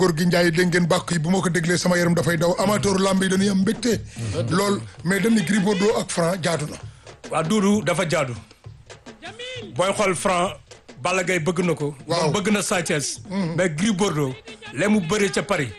góor gi Ndiaye dégg ngeen bàkk yi bu ma ko déglee sama yaram dafay daw amateur lamb yi dañuy am mbégte. lool mais dañ ni Gris Bordeaux ak Franc jaadu na. waa Doudou dafa jaadu booy xool Franc Balla Gaye bëgg na ko. Waaw. moom bëgg na Sa Thiès. mais Gris Bordeaux lee mu bëree ca Paris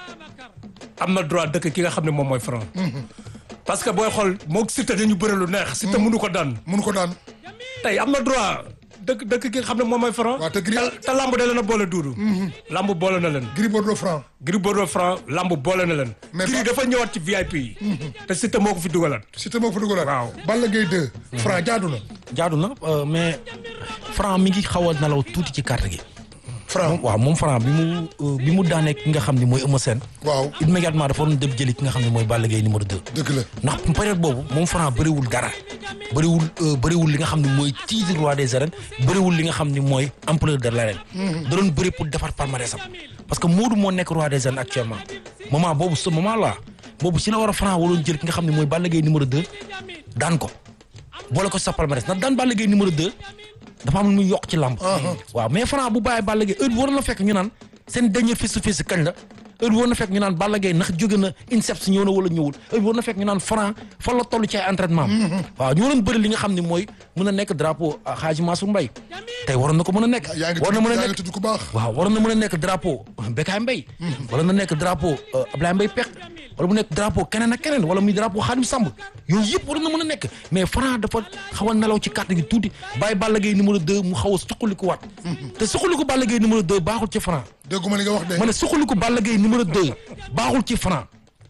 am na droit dëkk ki nga xam ne moom mooy Franc. parce que booy xool moog Siteu dañu bëre lu neex. Siteu mënu ko daan mun ko daan. tey am na droit dëkk dëkk ki nga xam ne moom mooy Franc. waaw te Gris te lamb da leen a boole Doudou. lamb boole na leen. Gris Bordeaux Franc. Gris Bordeaux Franc lamb boole na leen. Mais Gris ba- dafa ñëwaat ci VIP yi. te Siteu moo ko fi dugalaat. Siteu moo fa dugalaat. Waaw. Balla Gaye 2. Franc jaadu na. jaadu na euh, mais Franc mi ngi xaw a nelaw tuuti ci carte gi. Franc waaw moom Franc bi mu euh, bi mu daanee ki nga xam ne mooy Eumeu Sène. waaw immédiatement dafa waroon dem jëli ki nga xam ne mooy Balla Gaye numéro 2. dëgg la. ndax période boobu moom Franc bëriwul dara bëriwul euh, bëriwul li nga xam ne mooy titre roi des arènes bëriwul li nga xam ne mooy empereur de l'arène da doon bëri pour defar palmarèsam parce que Modou moo nekk roi des arènes actuellement moment boobu ce moment là boobu si la war a Franc waroon jël ki nga xam ne mooy Balla Gaye numéro 2 daan ko boole ko sa palmarès ndax daan Balla Gaye numéro 2 dafa am lu muy yokk ci làmb waaw mais Franc bu bàyyi Balla Gaye heure bi war na fekk ñu naan seen dernier face to face kañ la heure bi war na fekk ñu naan Balla Gaye ndax jóge na INSEPS ñëw na wala ñëwul heure bi war na fekk ñu naan Franc fan la toll ci ay entraînement am waaw ñu waroon bëri li nga xam ne mooy mën a nekk drapeau ah, Hadji Mansour Mbaye tey waroon na ko mën a nekk yaa ngi war na mën a tudd yaa ngi nekk tudd ku baax. waaw waroon na mën a nekk drapeau Bécaye Mbaye wala na nekk drapeau euh, Ablaye Mbaye Pekh wala mu nekk drapeau keneen ak keneen wala muy drapeau Khadim Samb yooyu yëpp waroon na mën a nekk mais Franc dafa xaw a nelaw ci carte gi tuuti bàyyi Balla Gaye numéro 2 mu xaw a suqaliku waat te suqaliku Balla Gaye numéro 2 baaxul ci Franc dégguma li nga wax de. ma ne suqaliku Balla Gaye numéro 2 baaxul ci Franc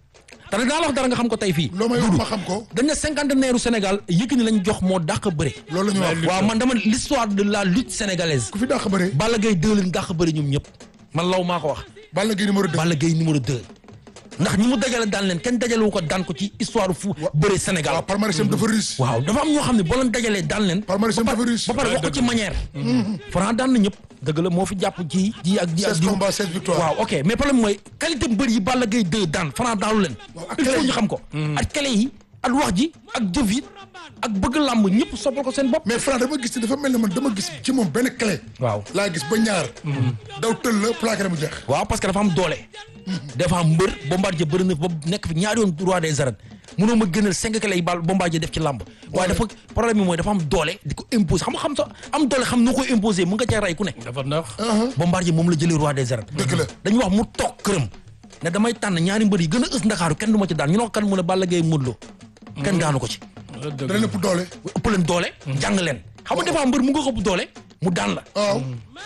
te nag daa la wax dara nga xam ko tey fii loo may wax ma xam ko. dañ ne cinquantenaire u Sénégal Yékini lañ jox moo dàq bëre loolu la ñu wax. waaw man dama l'histoire de la lutte sénégalaise ku fi dàq bëre. Balla Gaye 2 leen dàq bëri ñoom ñëpp man law maa ko wax Balla Gaye numéro 2. Balla Gaye numéro 2 ndax ñi mu dajale daan leen kenn dajale wu ko daan ko ci histoire fu bëre Sénégal waaw palmarèsam dafa riche. waaw dafa am ñoo xam ne boo leen dajalee daan leen Palmarès am ba dafa pare riche. ba pare wax ko ci manière Franc daan na ñëpp dëgg la moo fi jàpp ji ji ak ji ak 16 ji combats 16 victoires. waaw ok mais problème mooy qualité mbër yi Balla Gaye 2 daan Franc daanu leen Waaw, ak il clé faut yi. ñu xam ko ak clé yi ak wax ji ak jëf yi ak bëgg làmb ñëpp soppal ko seen bopp mais Franc dama gis ne dafa mel ne man dama gis ci moom benn clé. waaw laa gis ba ñaar. daw tël la plaqué na mu jeex. waaw parce que dafa am doole dafa am mbër Bombardier bëri na ba nekk fi ñaari yoon roi des arènes mënoo ma gënal cinq clés yi bal Bombardier def ci làmb waaye dafa problème bi mooy dafa am doole di ko imposer xam nga xam sa am doole xam noo koy imposer mu nga cee rey ku ne dafa neex. Bombardier moom la jëlee roi des arènes Dëgg la. dañu wax mu toog këram ne damay tànn ñaari mbër yi gën a ës ndakaaru kenn du ma ci daan ñu ne ko kan mu ne Balla Gaye Modou Lo kenn daanu ko ci da leen ëpp doole. ëpp leen doole jàng leen xam nga dafa mbër mu nga ko ëpp doole mu daan la waaw.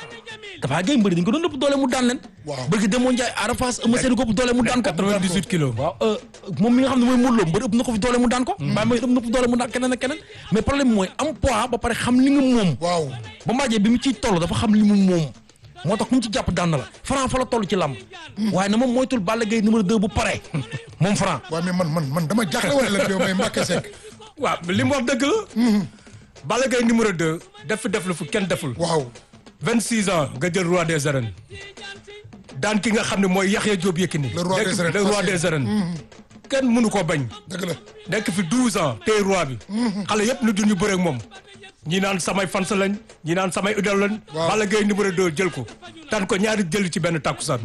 dafa gay mbëri dañ ko doon ëpp doole mu daan leen Waaw. bëgg demoo Njaay Arafas Eumeu Sène ko ëpp doole mu daan ko 98 kilos. waaw euh, moom mi nga xam ne mooy Modou Lo mbër ëpp na ko fi doole mu daan ko mbaa mooy ëpp na ko fi doole mu daan keneen ak keneen mais problème mooy am poids ba pare xam li nga moom waaw. ba mbaajee bi mu ciy toll dafa xam li mu moom moo tax ku mu ci jàpp daan na la Franc fa la toll ci làmb waaye na moom moytul Balla Gaye numéro 2 bu pare moom Franc waaw mais man man man dama jaaxle wala la yow may Mbacke Seck. waaw li mu wax dëgg la. Balla Gaye numéro 2 def fi def lu fu kenn deful. waaw. 26 ans nga jël roi des arènes daan ki nga xam ne mooy Yaxya Diop Yékini. Le roi nekk des fi arènes, le roi facile. des arènes. kenn mënu koo bañ. dëgg la. nekk fi 12 ans tey roi bi. xale yëpp nu duñu bëre ak moom. ñi naan samay fans lañ ñi naan samay idole lañ. Waaw. Balla Gaye numéro 2 jël ko. daan ko ñaari jël ci benn takkusaan.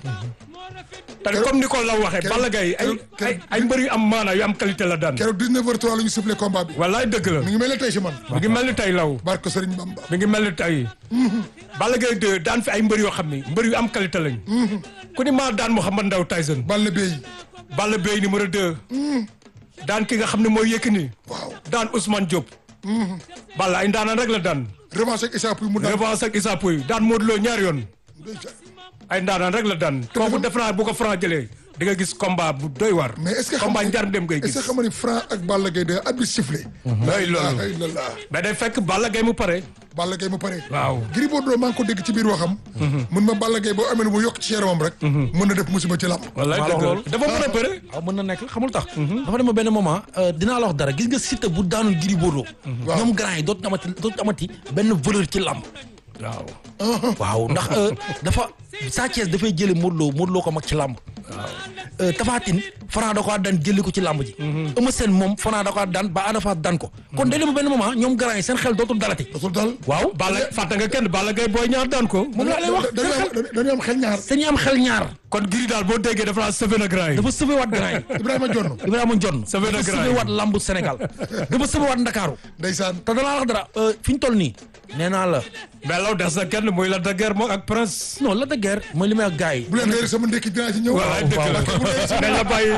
te comme ni ko la waxee keroog- Balla Gaye ay keroog- ay ay mbër yu am maana yu am qualité la daan. keroog 19h03 la ñu sifflé combat bi. wallaay dëgg la. mi ngi mel ne tey si man. mi ngi mel ni tey law. barke Serigne Bamba. mi ngi mel ni tey Balla Gaye 2 daan fi ay mbër yoo xam ni mbër yu am qualité lañ ku ni maa daan Mouhamed Ndao Tyson Balla Beye. Balla Beye numéro 2 daan ki nga xam ne mooy Yékini waaw. daan Ousmane Diop Balla ay ndaanaan rek la daan revanche ak Issa Pouye mu daan. revanche ak Issa Pouye daan Modou Lo ñaari yoon ay ndaanaan rek la daan kooku def naa bu ko Franc jëlee di nga gis combat bu doy war mais est-ce que xam combat nga njar dem ngay est-ce gis que xam nga ni Franc ak Balla Gaye de at bi sifflé. lay loolu la ilaha mais day fekk Balla Gaye mu pare Balla Gaye mu pare. waaw Gris Bordeaux maa ngi ko dégg ci biir waxam. mun ma Balla Gaye boo amee lu mu yokk ci yaramam rek. mën na def musiba ci làmb. wallaay maa la dëgg wax la loolu. dafa mën a bëre waaw mën na nekk xamul tax dafa dem ba benn moment euh, dinaa la wax dara gis nga Siteu bu daanul Gris Bordeaux Waaw. ñoom grand yi dootu amati dootu amati benn valeur ci làmb waaw waaw ndax euh, dafa Sa Thiès dafay jële Modou Lo Modou Lo ko mag ci làmb Tapha Tine Franc da ko daan jëli ko ci làmb ji Eumeu Sène moom Franc da ko daan ba Ada Fass daan ko kon day dem benn moment ñoom grand yi seen xel dootul dalati dootul dal waaw Balla fàtte nga kenn Balla Gaye booy ñaar daan ko. moom laa lay wax dañuy am dañuy am xel ñaar dañuy am xel ñaar kon giri daal boo déggee dafa laa sauvé na grand yi. dafa sauvé waat grand yi Ibrahima Jonn Ibrahima Ndione Sauvé na dafa grand sauvé yi. waat lambu Sénégal dafa sauvé waat Ndakaaru ndeysaan te danaa wax dara fi ñu toll nii nee naa la mais law des na kenn muy la de guerre moom ak prince. non la de guerre mooy li may wax gars yi bu leen réer sama ndekki dinaa ci ñëw waaw dëgg la bu dee sama dañ la bàyyi.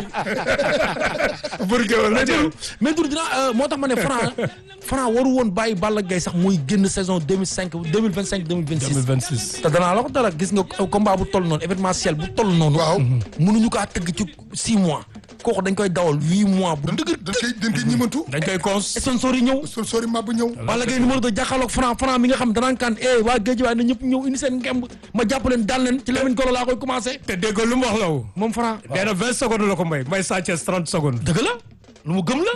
pour que la mais jël. Doudou mais Doudou dinaa moo tax ma ne Franc Franc waru woon bàyyi Balla Gaye sax muy génn saison 2005 2025 2026 2026. te danaa la ko dara gis nga combat bu toll noonu événementiel bu toll noonu waaw mënuñu kaa tëgg ci 6 mois kooku dañ koy dawal 8 mois bu dëgër dañ koy dañ koy ñimantu dañ koy cons. sponsor yi ñëw sol sori màbb ñëw Balla Gaye numéro 2 jàkkaarloog Franc Franc mi nga xam danaan kaan eh waa géej waaye na ñëpp ñëw indi seen ngemb ma jàpp leen daan leen ci Lamine Golo laa koy commencé te déggoo lu mu wax la wu. moom Franc nee na 20 secondes la ko may may Sa Thiès 30 secondes. dëgg la lu mu gëm la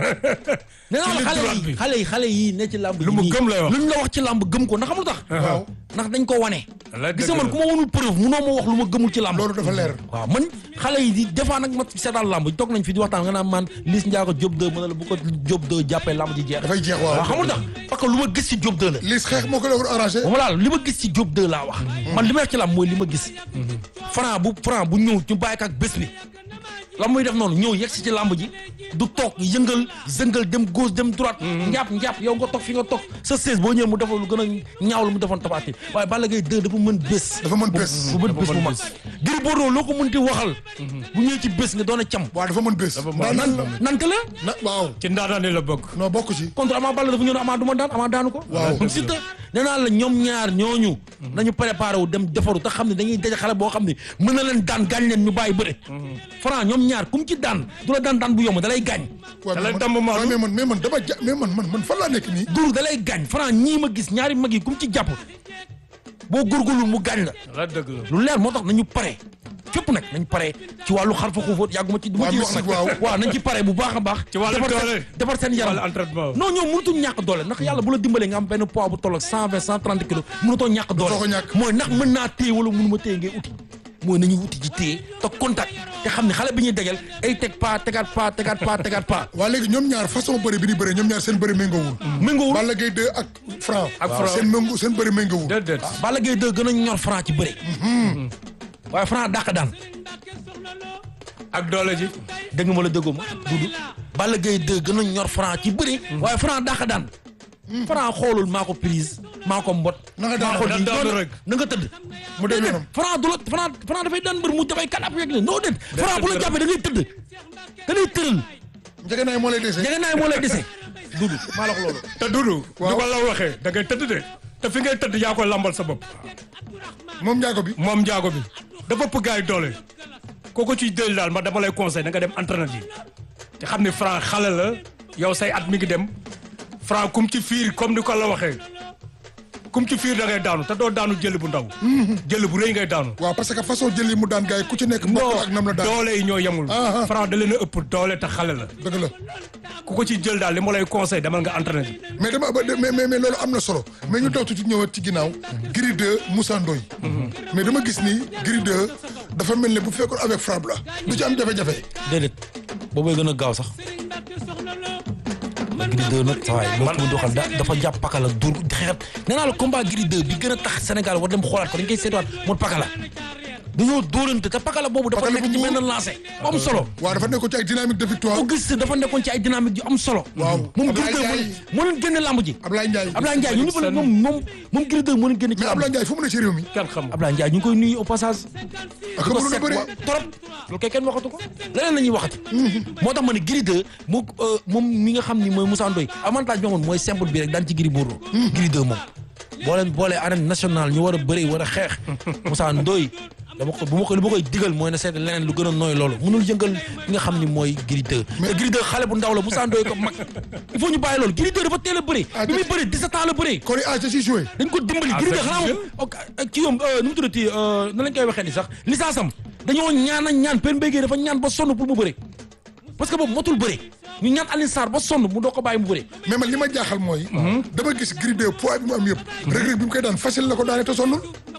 nee naa la Ci xale droite yi bi. xale yi xale yi ne ci làmb Lu mu gëm lay wax. lu ñu la wax ci làmb gëm ko ndax xamul tax waaw ndax dañ ko wane Wallaay gis dëgg nga man la. ku ma wanul preuve munoo ma wax lu ma gëmul ci làmb loolu dafa leer waaw man xale yi di des fois nag ma seetaan làmb toog nañ fi di waxtaan nga naan man Liss Ndiago Diop 2 mën na la bu ko Diop 2 jàppee làmb ji jeex dafay jeex waaw waaw xamul tax parce que lu ma gis ci Diop 2 la liis xeex moo ko doon arrangé ba ma laal li ma gis ci Diop 2 laa wax man li ma wax ci làmb mooy li ma gis Franc bu Franc bu ñëw ñu bàyyi ko ak bés bi la muy def noonu ñëw yegg si ci làmb ji du toog yëngal zëngal dem gauche dem droite njàpp njàpp yow nga toog fi nga toog sa seize boo ñëwee mu defal lu gën a ñaaw lu mu defoon Tapha Tine waaye Balla Gaye 2 dafa mën bés dafa mën bés bu mën bés bu mag Gris Bordeaux loo ko mënti waxal bu ñëwee ci bés nga doon a cam waaw dafa mën bés mën- nan la nante la na waaw ci ndaanaan yi la bokk. non bokk ci contre Ama Baldé dafa ñëw ne Ama du ma daan Ama daanu ko Waaw. kon Siteu nee naa la ñoom ñaar ñooñu nañu préparé wu dem defaru te xam ne dañuy daje xale boo xam ne mën na leen daan gaañ leen ñu bàyyi bëre Franc ñoom ñaar kum ci daan du la daan daan bu yomb da lay gaañ waaw Da lay mais damm man- Maodo. waaw, mais man mais man dama ja mais man man man fan laa nekk nii duru da lay gaañ Franc ñii ma gis ñaari mag yi kum ci jàpp boo góorgóorlu mu gaañ la la dëgg la. lu leer moo tax nañu pare fépp nag nañ pare ci wàllu xar fa xuufóot yàgguma ci du ma Waaw, ciy wax nag mystique, waaw. waaw nañ ci pare bu baax a baax Ci wàllu defar seen- doole. defar seen wàllu yaram entraînement. non ñoom mënutuñ ñàkk doole ndax yàlla bu la dimbalee nga am benn poids bu toll ak cent vingt cent trente kilos mënutoo ñàkk doole Doo ko ñàkk. mooy ndax mën naa téye wala mënuma téye ngay uti mooy nañuy uti ji téye te contact te xam ne xale bi ñuy degel ay teg pas tegaat pas tegaat pas tegaat pas waa léegi ñoom ñaar façon bëri bi ni bëri ñoom ñaar seen bëri méngoowul méngoowul Balla Gaye 2 ak Franc Ak Franc. seen méngoo seen bëri méngoowul déedéet. Balla Gaye 2 gën a ñor Franc ci bëre waaye Franc dàq daan ak doole ji. dégg nga ma la déggoo ma dudu Balla Gaye 2 gën a ñor Franc ci bëri waaye Franc dàq daan Franc xoolul maa ko prise maa ko mbot Na nga maa ko daan- di daanu noonu rek. na nga tëdd Mu dem Déedéet, yoonam. Franc du la Franc Franc dafay daan mbër mu dafay kanap yeeg ne noo déet Franc bu la jàppee da ngay tëdd da ngay tëral njëgë naay moo lay dese jege naay moo lay dese dudu maa la ko loolu te Dudu. Waaw. du ko la waxee da ngay tëdd de. te fi ngay tëdd yaa koy lambal sa bopp. moom njaago bi moom njaago bi. dafa ëpp gaay doole. kooku ciy jël daal ma dama lay conseil da nga dem entraîner ji. te xam ni Franc xale la yow say at mi ngi dem. Franc kum ci fiir comme ni ko la waxee. kum ci fiir da ngay daanu te doo daanu jël bu ndaw. jël bu rëy ngay daanu. waaw parce que façon jël yi mu daan gars yi ku ci nekk bokkul ak nam la daan doole yi ñoo yemul. Ah, ah. Franc da leen a ëpp doole te xale la. dëgg la ku ko ci jël daal li ma lay conseil demal nga entraîner ji. mais dama ba- mais mais mais loolu am na solo mais ñu daw tuuti ñëwaat ci ginnaaw Gris 2 Moussa Ndoye mais dama gis ni Gris 2 dafa mel ne bu fekkoon avec frappe la du ci am jafe-jafe déedéet boobay gën a gaaw sax Gris 2 nag sa waay loolu ko doxal da dafa jàpp pakala dur xeexat nee naa la combat Gris 2 bi gën a tax Sénégal war dem xoolaat ko dañ koy seetuwaat moom pakala dañoo dóorante te pakala boobu dafa Pakala nekk bu ci muur. benn lancé bu am solo waaw dafa nekkoon ci ay dynamique de victoire Auguste dafa nekkoon ci ay dynamique yu am solo Waaw. moom Ablaye Gris 2 Ndiaye. moo leen génne lamb ji Ablaye Ndiaye Ablaye Ndiaye ñu ñëpp la moom moom moom Gris 2 moo leen génne ci mais lamb Ablaye Ndiaye fu mu ne ci réew mi kenn xam nga. Ablaye Ndiaye ñu ngi koy nuyu au passage ak di ko mënoon a seet bëri wa- trop loolu kay kenn waxatu ko leneen la ñuy waxati moo tax ma ne Gris 2 mu moom mi nga xam ni mooy Moussa Ndoye avantage bi amoon mooy simple bi rek daan ci Gris Bordeaux Gris 2 moom boo leen boolee arène nationale ñu war a bëri war a xeex Moussa Ndoye dama ko bu ma ko li ma koy digal mooy na seet leneen lu gën a nooy loolu mënul yëngal li nga xam ni mooy Gris 2 te Gris 2 xale bu ndaw la Moussa Ndoye ko mag il faut ñu bàyyi loolu Gris 2 dafa teel a bëri Ah, bi muy bëri 17 ans la bëri kon âge da ciy joué dañ ko dimbali Ah, Gris 2 fekk xanaa jël. moom ok ci yoom nu mu tuddati na lañ koy waxee ni sax licence am dañoo ñaan ak ñaan pen béygee dafa ñaan ba sonn pour mu bëre parce que boobu motul bëre ñu ñaan Alioune Sarr ba sonn mu doo ko bàyyi mu bëre mais man li ma jaaxal mooy dama gis Gris 2 poids bi mu am yëpp Reug Reug bi mu koy daan facile la ko daane te sonnul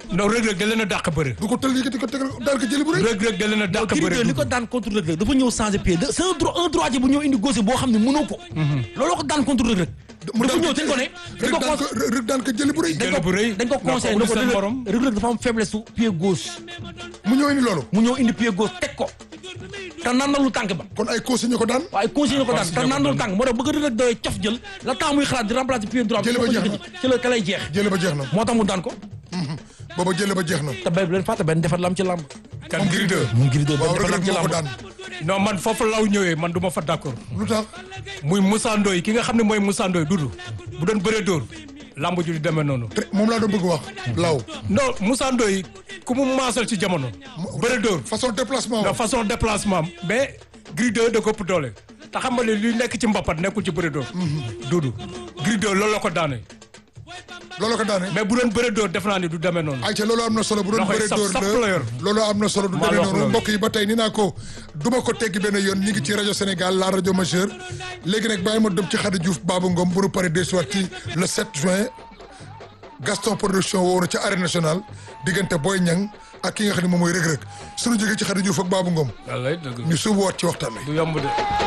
non Reug Reug da leen a dàq bëre du ko tël yëkkati ko tegal daal ko jëli bu rëy Reug Reug da leen a dàq Gris bëre 2 li ko daan contre Reug Reug dafa ñëw changer pied de c'est un droit un droitier bu ñëw indi gauche boo xam ne mënoo ko looloo ko daan contre Reug Reug dafa ñëw dañ ko ne dañ ko rek daan ko rek daan ko jëli bu rëy Jël bu rëy dañ ko conseillé ne ndax ko seen Reug morom. Reug Reug dafa am faiblesse su pied gauche mu ñëw indi loolu mu ñëw indi pied gauche teg ko te naan na lu tànk ba kon ay consigne ko daan waaye conseillé ko daan te Conseillé ko naan na lu daan. tànk moo tax bëgg Reug Reug doy cof jël la temps muy xalaat di remplacer pied droit Jële ba jeex na. ci la ka lay jeex jële ba jeex na moo tax mu daan ko booba jële ba jeex na te bay bu leen fàtte benn defar lam ci làmb kan Gris 2 moom Gris 2 waaw benn rek defar rek lam ci moo ko làmb daan non man foofu law ñëwee man du ma fa d'accord lu tax muy Moussa Ndoye ki nga xam ne mooy Moussa Ndoye dudu bu doon bëree dóor lamb ju di demee noonu Te moom laa doon bëgg wax law non Moussa Ndoye ku mu maasal ci jamono bëree dóor façon déplacement nga wa façon déplacement am mais Gris 2 da ko ëpp doole te xam nga ne li nekk ci mbappat nekkul ci bëre dóor duudu Gris 2 loolu la ko daane loolu ko daane mais bu doon bëre dóor def naa ni du demee noonu ayca loolu am na solo bu doon Loxoy bëree sap- dóor sap la yor. la loolu am na solo du Maa demee la wax noonu loolu. mbokk yi ba tey ni naa ko duma ko teggi benn yoon ñi ngi ci rajo Sénégal la rajo majeure léegi nag bàyyi ma dem ci Khady Diouf Babou Ngom bu nu paree des soir ci le 7 juin Gaston production woo na ca arène nationale diggante Boy Niang ak ki nga xam ne moom mooy Reug Reug suñu jógee ci Khady Diouf ak Babou Ngom wallay dëgg ñu suubu waat ci waxtaan wi du yomb de